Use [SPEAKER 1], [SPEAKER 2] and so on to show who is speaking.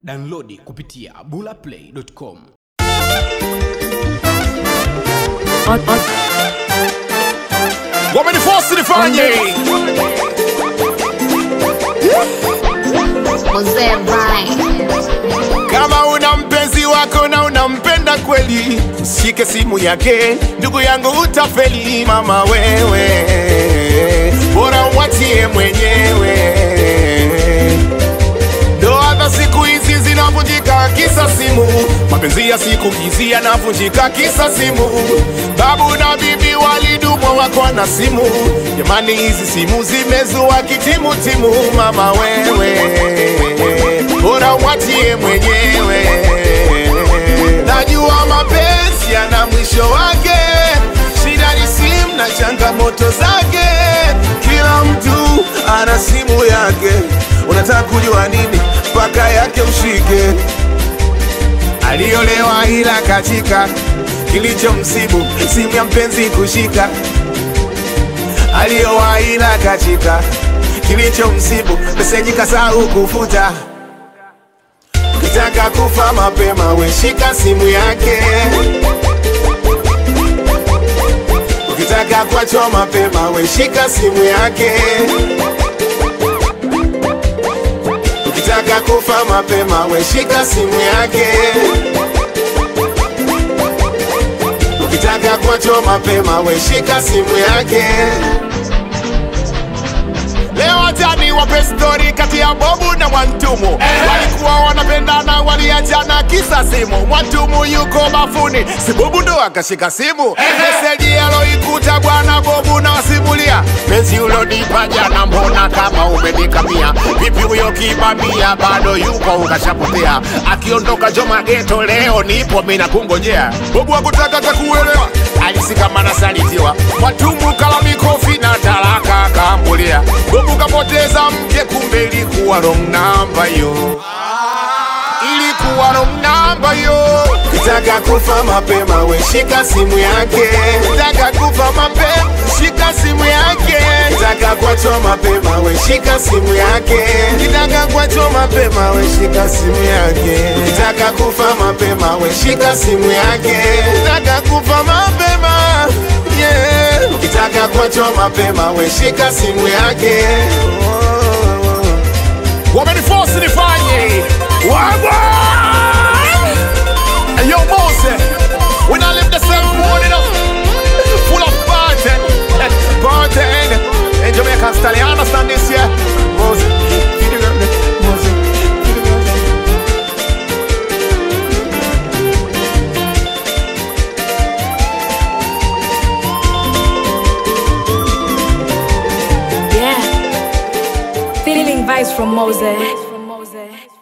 [SPEAKER 1] Downloadi kupitia bulaplay.com.
[SPEAKER 2] On, on,
[SPEAKER 3] wamenifosi nifanye
[SPEAKER 4] Mzee Vai.
[SPEAKER 3] kama una mpenzi wako na unampenda kweli shike simu yake ndugu yangu utafeli mama wewe bora umwachie mwenyewe ndoa za siku hizi zinavunjika kisa simu mapenzi ya siku hizi yanavunjika kisa simu babu na bibi walidumwa wako na simu jamani hizi simu zimezua kitimutimu mama wewe bora umwachie mwenyewe najua mapenzi yana mwisho wake shida ni simu na changamoto zake kila mtu ana simu yake unataka kujua nini mpaka yake mshike aliolewa ila katika kilichomsibu simu ya mpenzi kushika aliowa ila katika kilichomsibu meseji kasahau kufuta ukitaka kufa mapema weshika simu yake ukitaka kuachwa mapema weshika simu yake ukitaka kufa mapema weshika simu yake ukitaka kuachwa mapema weshika simu yake Leo watani wape stori kati ya Bobu na Mwantumu walikuwa wanapendana, waliachana kisa simu. Mwantumu yuko bafuni, si Bobu ndo akashika simu. Meseji aloikuta bwana Bobu na wasimulia, penzi ulonipa jana, mbona kama umenikamia? Vipi huyo kibamia bado yuko ukashapotea? Akiondoka Joma geto leo nipo mina kungojea. Bobu hakutaka takuelewa, alisikamana salitiwa. Mwantumu kala mikofi na talaka akambulia. Bobu kapoteza mke, kumbe ilikuwa wrong number yo, ilikuwa wrong number yo. Kitaka kufa mapema, we shika simu yake. Kitaka kufa mapema, shika simu yake. Kitaka kuachwa mapema, we shika simu yake. Kitaka kuachwa mapema, we shika simu yake. Kitaka kufa mapema, we shika simu yake. Kitaka kufa mapema, yeah. Ukitaka kuachwa mapema, we shika simu yake. Wameniforce nifanye wagwa Yo, Mose, when I live the same morning up, full of party, party, in Jamaican style. You understand this, yeah? Mose, feed the girl, Mose, feed the girl.
[SPEAKER 2] yeah. Feeling vibes from Mose.